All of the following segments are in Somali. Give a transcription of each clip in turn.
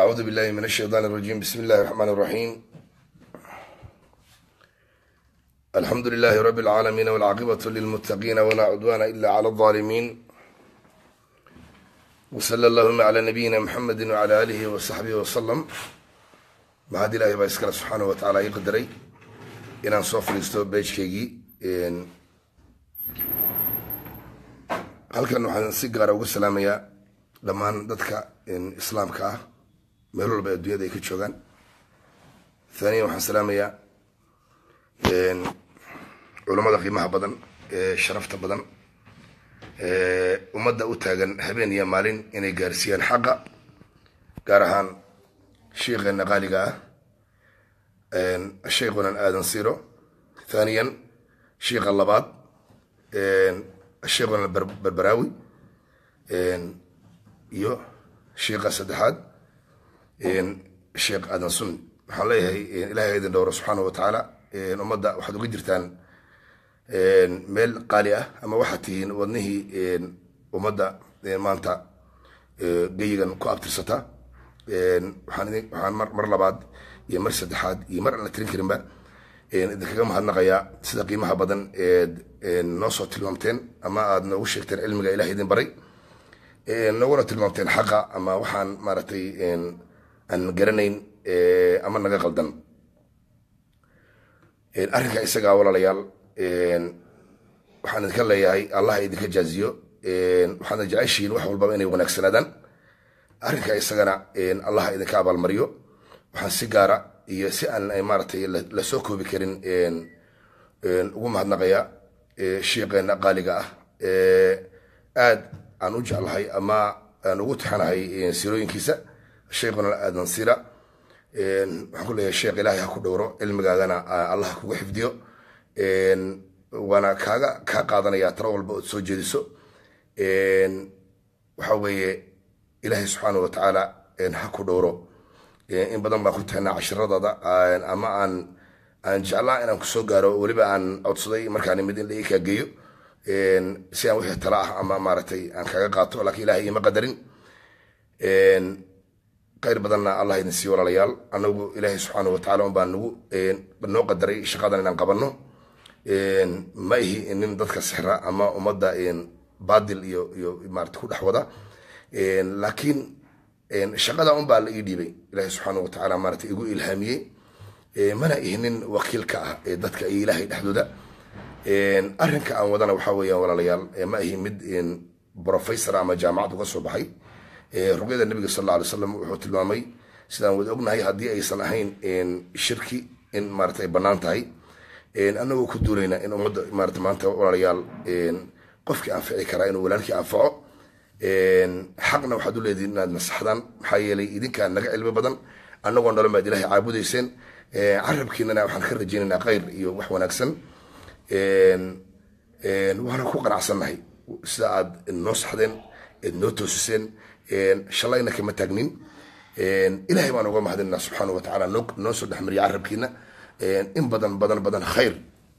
أعوذ بالله من الشيطان الرجيم بسم الله الرحمن الرحيم الحمد لله رب العالمين والعاقبة للمتقين ولا عدوان إلا على الظالمين وصلى اللهم على نبينا محمد وعلى آله وصحبه وسلم mahad ilaahay baa iskale subxaana wa tacaala ii qadaray inaan soo fadhiisto beejkaygii halkan waxaan si gaara uga salaamayaa dhammaan dadka islaamka ah meel walba adduunyada ay ka joogaan thaniyan waxaan salaamayaa culammada qiimaha badan ee sharafta badan ummadda u taagan habeen iyo maalin inay gaarsiiyaan xaqa gaar ahaan sheikheena qaaliga ah sheikhunan aadan siro thaniyan sheikha labaad sheikhunan berberaawi iyo sheikha saddexaad sheikh aadan sunni waxaan leeyahay ilahay idin dhowro subxaana wa tacaala ummadda waxaad uga jirtaan meel qaali ah ama waxaad tihiin wadnihii ummadda maanta geyigan ku abtirsata waxaan mar labaad iyo mar saddexaad iyo mar aan la tirin karinba idinkaga mahadnaqayaa sida qiimaha badan eed noo soo tilmaamteen ama aad noogu sheegteen cilmiga ilaah idin baray nooguna tilmaamteen xaqa ama waxaan maaragtay aan garanayn ama naga qaldan arrinka isagaa walaalayaal waxaan idinka leeyahay allah idinka jaaziyo waxaadna jeceshihiin wax walbaba inay wanaagsanaadaan arrinka isagana allah idinka abaalmariyo waxaan si gaara iyo si aan maaratay lasoo koobi karin ugu mahadnaqayaa shiiqeena qaaliga ah aad aan u jeclahay ama aan ugu tixanahay sirooyinkiisa sheikhuna aadan sira waxaan ku leeyahay sheekh ilaahay ha ku dhowro cilmigaagana allah ha kuga xifdiyo waana kaaga kaa qaadanaya taro walba ood soo jeediso waxa weeye ilaahay subxaana wa tacaala ha ku dhowro in badan baan ku tahnaa cashiradada ama aan aan jeclaa inaan kusoo gaaro weliba aan codsaday markaan mid in la ii kaageeyo si aan wixii tala ah ama maaragtay aan kaga qaato laakiin ilahay ima qadarin khayr badanna allah idin siiyo walaalayaal anagu ilaahay subxaana wa tacala un baa nagu noo qadaray shaqadan inaan qabanno ma ihi nin dadka sixra ama ummadda baadil iyo iyo maarata ku dhex wada laakiin shaqada un baa la ii dhiibay ilahi subxaana wa tacaala maarata igu ilhaamiyey mana ihnin wakiilka ah ee dadka iyo ilaahay dhexdooda arrinka aan wadana waxaa weeyaan walaalayaal ma ihi mid professor ama jaamacad uga soo baxay ruqyada nabiga sal alla alay slam wuxuu tilmaamay sidaan wada ognahay haddii aysan ahayn shirki in maarata ay bannaan tahay anagoo ku duulayna in ummadda maarata maanta walaalayaal qofkii anfici karaa inuu walaalkii anfaco xaqna waxaad u leedihin inaad nasaxdaan maxaa yeelay idinkaa naga cilmi badan annagoo nolon baad ilahay caabudayseen carabkiinana waxaan ka rajaynaynaa khayr iyo wax wanaagsan waana ku qanacsannahay sida aad noo saxdeen eed noo toosiseen shalayna kama taagnin ilahay baan uga mahadinaa subxaana wa tacaala noo soo dhexmariya carabkiina in badan badan badan khayr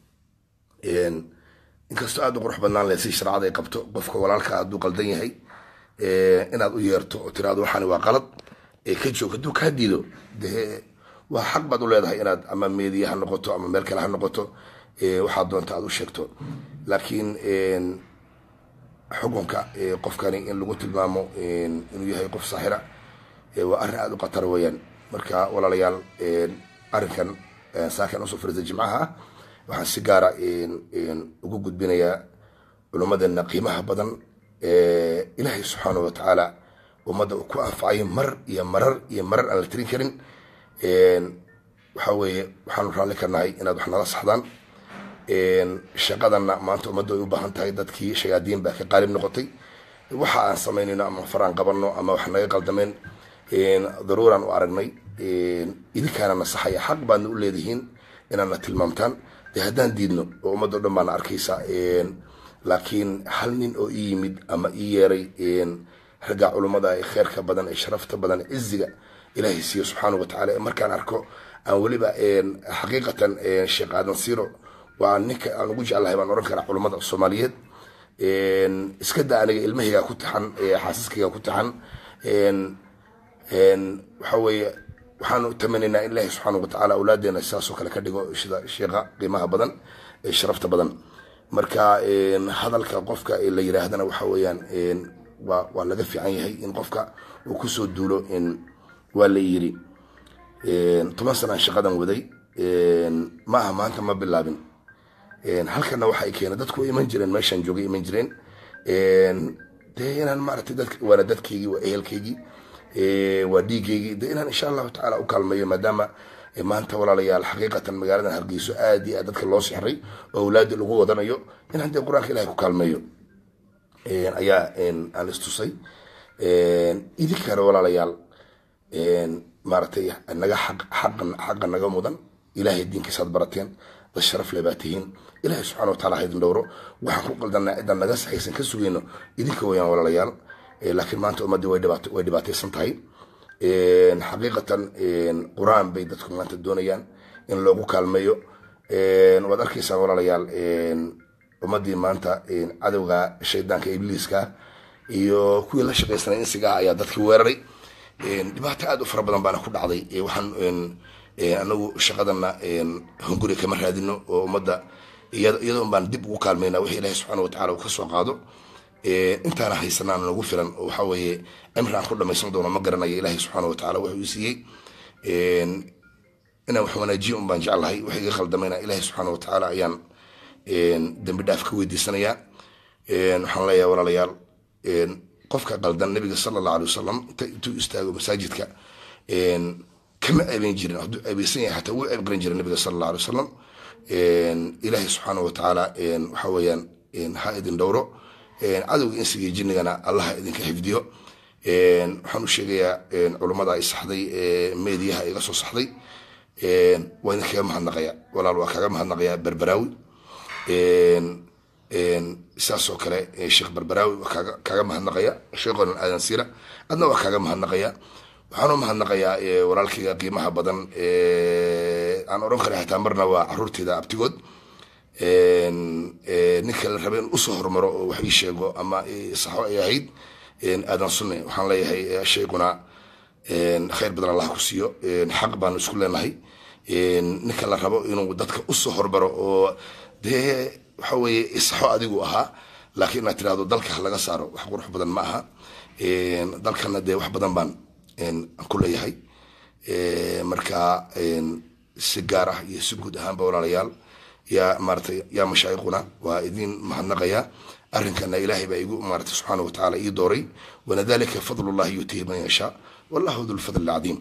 inkastoo aad u qurux badnaan leh si shareecada ay qabto qofka walaalka hadduu qaldan yahay inaad u yeerto oo tiraado waxaani waa qalad ee ka joog hadduu kaa diido dee waa xaq baad u leedahay inaad ama meediya ha noqoto ama meel kale ha noqoto waxaad doonta aad u sheegto laakiin xukunka qofkani in lagu tilmaamo inuu yahay qof saaxira waa arrin aada u khatara weeyaan marka walaalayaal arrinkan saakan usoo fariisa jimcaha ah waxaan si gaara ugu gudbinayaa culummadeena qiimaha badan ilaahay subxaana wa tacaala ummadda uu ku anfacay mar iyo marar iyo marar aan la tirin karin waxa weeye waxaanu raalli ka nahay inaad wax nala saxdaan shaqadanna maanta ummadda ay u baahan tahay dadkii shayaadiin baa ka qaalib noqotay waxa aan samaynayno ama faraan qabanno ama wax naga qaldameen daruuraan u aragnay idinkaana nasaxaya xaq baadna u leedihiin inaadna tilmaamtaan dee haddaan diidno oo ummaddo dhan baana arkaysa laakiin hal nin oo ii yimid ama ii yeeray ragga culummada ee kheerka badan ee sharafta badan ciziga ilaahay siiyo subxaana wa tacala markaan arko aan weliba xaqiiqatan sheekh aadan siro waa ninka aan ugu jeclahay baan oran karaa culummada soomaaliyeed iska da aniga ilmahayga ku taxan xaasaskayga ku taxan waxa weeye waxaanu tamanaynaa in ilaahi subxaana watacaala awlaadeena sidaasoo kale ka dhigo sida sheekha qiimaha badan ee sharafta badan marka hadalka qofka la yiraahdana waxa weeyaan waa waa laga fiican yahay in qofka uu kusoo duulo waa la yiri toban sanaan shaqadan waday ma aha maanta ma bilaabin halkana waxa ay keeneen dadku way iman jireen meeshaan joogay iman jireen dee inaan maaragtay dad waana dadkaygii waa ehelkaygii waa dhiigaygii de inaan insha allahu tacaala u kaalmeeyo maadaama maanta walaalayaal xaqiiqatan magaaladan hargeyso aad iyo aad dadka loo sixray oo awlaadi lagu wadanayo inaan dee qur-aanka ilahay ku kaalmeeyo ayaa aan istusay idinkana walaalayaal maaragtay naga xaqa naga mudan ilahay diinkiisaad barateen dad sharaf le baa tihiin ilahay subxana watacala ha idin dhowro waxaan ku qaldanaa cidaan naga saxaysan ka sugayno idinka weyaan walaalayaal laakiin maanta ummaddii way dhibaataysan tahay xaqiiqatan qur-aan bay dadku maanta doonayaan in loogu kaalmeeyo waad arkaysaan walaalayaal ummaddii maanta cadowga shaydaanka ibliiska iyo kuwii la shaqaysanay insigaa ayaa dadkii weeraray dhibaato aad u fara badan baana ku dhacday waxaan anagu shaqadana hunguri kama raadino oo ummadda iyadoo baan dib ugu kaalmayna wixii ilaahi subxaana watacala uu ka soo qaado intaana haysanaan nagu filan oo waxa weeye cimri aan ku dhamaysan doono ma garanayo ilaahi subxaana watacala wuxuu siiyey inaan wax wanaajiyo un baan jeclahay wax iga khaldamayna ilaahi subxaana watacaala ayaan dembi dhaaf ka weydiisanayaa waxaan leeyahay walaalayaal qofka qaldan nabiga sala allahu alay wasalam intuu istaago masaajidka kama eebeyn jirin hadduu eebeysan yahay xataa wuu eebgaran jiray nabiga sala allahu alay wasalam ilaahi subxaana watacaala waxa weeyaan ha idin dhowro cadowga insiga jinnigana allaha idinka xifdiyo waxaan u sheegayaa culummada ay saxday meediyaha iga soo saxday waa idinkaga mahadnaqaya walaal waa kaga mahadnaqayaa berberaawi saasoo kale sheekh berberaawi waa kaaga kaaga mahadnaqaya sheekhonan aadan siira adna waa kaaga mahadnaqaya waxaan u mahadnaqayaa walaalkayga qiimaha badan aan odhan kara xitaa marna waa caruurteyda abtigood ninka la raba in usoo hormaro oo wax ii sheego ama saxo ay ahayd aadan sunne waxaan leeyahay sheeguna khayr badan allah ku siiyo xaq baanu isku leenahay ninka la rabo inuu dadka usoo hormaro oo dee waxa weeye isaxo adigu ahaa laakiin inaad tirahdo dalka laga saaro wax qurux badan ma aha dalkana dee wax badan baan ku leeyahay marka si gaar ah iyo si guud ahaanba walaalayaal yaa maaratay yaa mashaayikhuna waa idin mahadnaqaya arrinkana ilaahay baa igu maaratay subxaana watacaala ii dooray wanadalika fadlullahi yutihi man yashaa wallahu du lfadl alcadiim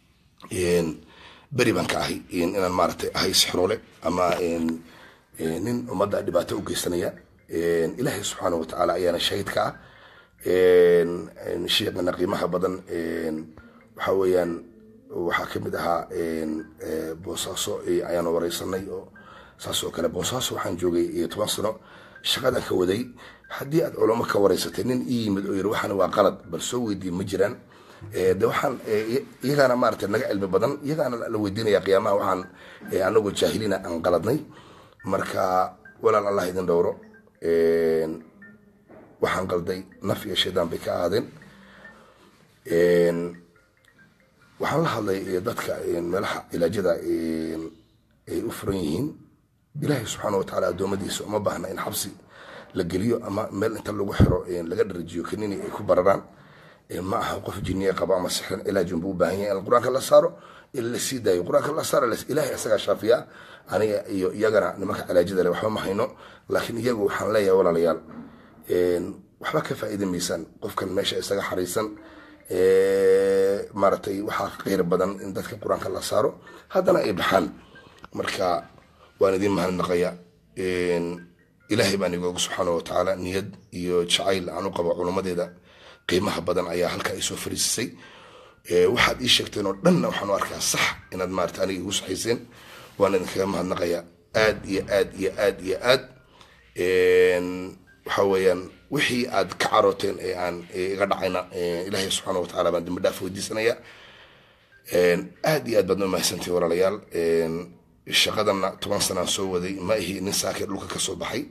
beri baan ka ahay inaan maaratay ahay sixroole ama nin ummadda dhibaato u geysanaya ilaahay subxaana watacaala ayaana shahid ka ah sheekana qiimaha badan waxa weeyaan waxaa kamid ahaa boosaaso ayaanu wareysanay oo saas oo kale boosaaso waxaan joogay toban sano shaqadan ka waday haddii aad culamo ka wareysatay nin ii yimid oo yiri waxaan waa qalad bal soo weydiin ma jiraan de waxaan iyagaana maarata naga cilmi badan iyagaana la weydiinaya qiyaamaha waxaan anagoo jaahiliina aan qaladnay marka walaal allah idin dhowro waxaan qalday naf iyo shaydaan bay ka ahaadeen waxaan la hadlay dadka meelaha cilaajada ay u furan yihiin ilaahay subxaana watacaala addoommadiisa uma baahna in xabsi la geliyo ama meel inta lagu xiro laga dharajiyo kanini ay ku bararaan ma aha qof jiniye qaba ama sixran ilaajun buu u baahan yahay in qur-aanka la saaro in la sii daayo qur-aanka la saaro ilaahay isagaa shaafiya aniga iyo iyagana nimanka cilaajada le waxba ma hayno laakiin iyagu waxaan leeyahay walaalayaal waxba ka faa'iida maysaan qofkan meesha isaga xariisan maaragtay waxaa qeyr badan in dadka qur-aanka la saaro haddana ay baxaan marka waan idin mahadnaqaya ilaahay baan igooga subxaana watacaala niyad iyo jacayl aan u qabo culummadeeda qiimaha badan ayaa halka ay soo fariisisay waxaad ii sheegteen oo dhanna waxaan u arkaa sax inaad maarata aniga igu saxayseen waan idinkaga mahadnaqaya aad iyo aad iyo aad iyo aad waxa weeyaan wixii aad ka carooteen ee aan iga dhacayna ilaahay subxaana watacaala baan dambi dhaaf weydiisanaya aad iyo aad baad noo mahadsantihin walaalayaal shaqadana toban sanaan soo waday ma ihi nin saakir dhulka kasoo baxay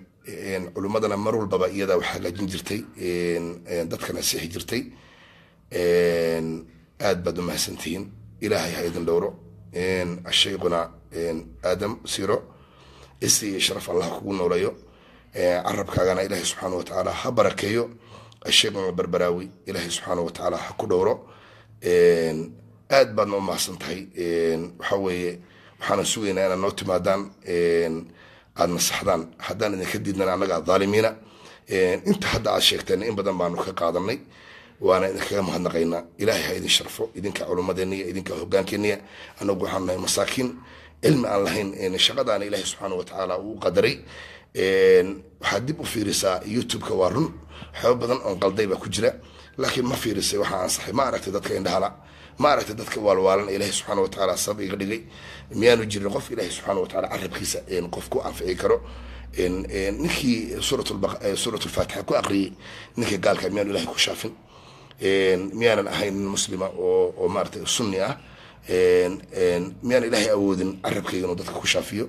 culimmadana mar walbaba iyadaa wax hagaajin jirtay dadkana sixi jirtay aad baad u mahadsantihiin ilaahay ha idin dhowro ashayquna aadam siro isi iyo sharaf allah kugu nooleeyo carabkaagana ilaahay subxaana watacaala ha barakeeyo ashayquna barbaraawi ilaahay subxaana watacaala ha ku dhowro aad baadna u mahadsan tahay waxa weeye waxaana sugaynaa inaad noo timaadaan aada nasaxdaan haddaan idinka diidnan annaga dhaalimiina inta hadda aad sheegteen in badan baanu ka qaadanay waana idinkaga mahadnaqaynaa ilaahay ha idin sharfo idinka culummadeeniya idinka hogaankeeniya anagu waxaanu nahay masaakiin cilmi aan lahayn shaqadaana ilaahay subxaana watacaala uu qadaray waxaad dib u fiirisaa youtube-ka waa run waxyaaba badan oon qalday baa ku jira laakiin ma fiirisay waxaa ansaxay ma aragtay dadka indhahala ma aragtay dadka waalwaalan ilaahay subxaana watacaala sabab iga dhigay miyaanu jirin qof ilaahay subxaana watacaala carabkiisa qof ku anfici karo ninkii suurat lfaatixa ku aqriyey ninka gaalka miyaanu ilahay ku shaafin miyaanan ahayn nin muslima oo oo maaratay sunni ah miyaan ilaahay awoodin carabkayga inuu dadka ku shaafiyo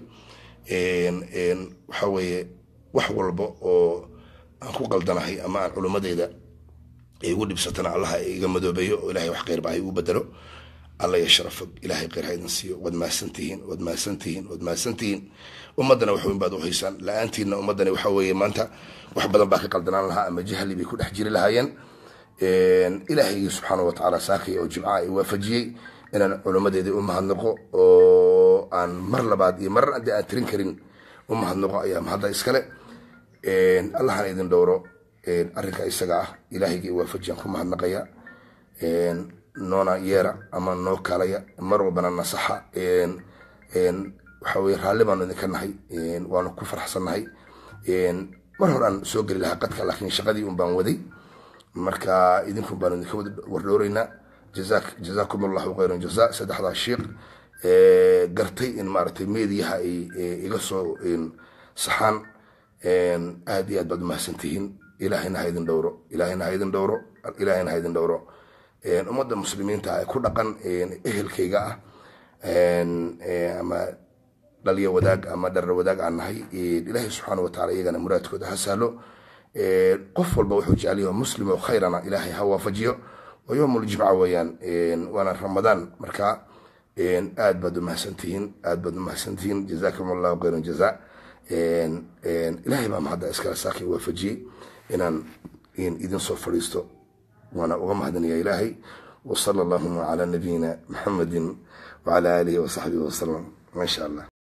waxa weeye wax walba oo aan ku qaldanahay ama aan culummadeyda igu dhibsatana allaha iga madoobeeyo oo ilahay wax kheyrba ha igu bedelo alla ya sharafo ilahay kheyr ha idin siiyo waad mahadsantihiin waad mahadsantihiin waad mahadsantihiin ummaddana wax weyn baad u haysaan la-aantiinna ummaddani waxa weeye maanta wax badan baa ka qaldanaan lahaa ama jahli bay ku dhex jiri lahaayeen ilaahaygi subxaana watacaala saakay oo jimcaha i waafajiyey inaan culummadeedii u mahadnaqo oo aan mar labaad iyo marar haddii aan tirin karin u mahadnaqo ayaa mahadda iskale allahana idin dhowro arrinka isaga ah ilaahayga i waafajiyaan ku mahadnaqaya noona yeera ama noo kaalaya mar walbana nasaxa waxa weye raalli baanu idinka nahay waanu ku farxsannahay mar hore aan soo geli lahaa qadka laakiin shaqadii un baan waday marka idinkun baanu idinka wada wardhowreynaa jazaakum allahu khayran jaza saddexdaa sheikh gartay in maaragtay meediyaha ay iga soo saxaan aad iyo aad baad umahadsantihiin ilaahayna ha idin dhowro ilaahayna ha idin dhowro ilaahayna ha idin dhowro ummadda muslimiinta ee ku dhaqan ehelkayga ah ama dhalya wadaag ama dharar wadaag aan nahay ilaahay subxaana wataala iyagana muraadkooda ha sahlo qof walba wuxuu jecel yahay muslim oo khayrana ilaahay ha waafajiyo waa yowm ljimca weeyaan waana ramadaan marka aad baad umahadsantihiin aad baad umahadsantihiin jazakum allahu khayran jaza ilaahay baa mahadda iskala saakay waafajiyey inaan idin soo fadhiisto وانا أغمهدني يا إلهي وصلى اللهم على نبينا محمد وعلى آله وصحبه وسلم ما شاء الله